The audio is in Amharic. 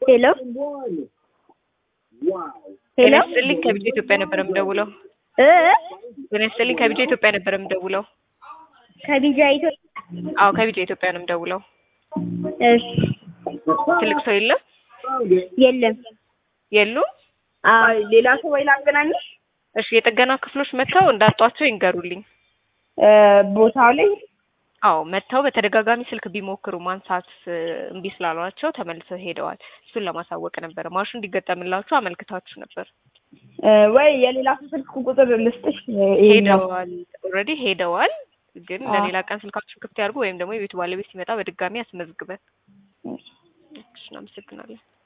ሄሎ ጤና ሄሎ ይስጥልኝ ከቢጫ ኢትዮጵያ ነበር የምደውለው። እ ጤና ይስጥልኝ ከቢጫ ኢትዮጵያ ነበር የምደውለው። ከቢጃ ኢትዮጵያ አዎ ከቢጫ ኢትዮጵያ ነው የምደውለው። እሺ ትልቅ ሰው የለም የለም የሉም? አይ ሌላ ሰው ወይ ላገናኝሽ እሺ የጥገና ክፍሎች መጥተው እንዳጧቸው ይንገሩልኝ። እ ቦታው ላይ አዎ መጥተው በተደጋጋሚ ስልክ ቢሞክሩ ማንሳት እ እምቢ ስላሏቸው ተመልሰው ሄደዋል። እሱን ለማሳወቅ ነበረ። ማሽኑ እንዲገጠምላችሁ አመልክታችሁ ነበር። እ ወይ የሌላ ሰው ስልክ ቁጥር ልስጥሽ ይሄኛው ሄደዋል። ኦልሬዲ ሄደዋል። ግን አዎ። ለሌላ ቀን ስልካችሁን ክፍት ያድርጉ ወይም ደግሞ የቤቱ ባለቤት ሲመጣ በድጋሚ ያስመዝግበን። እሺ እናመሰግናለን።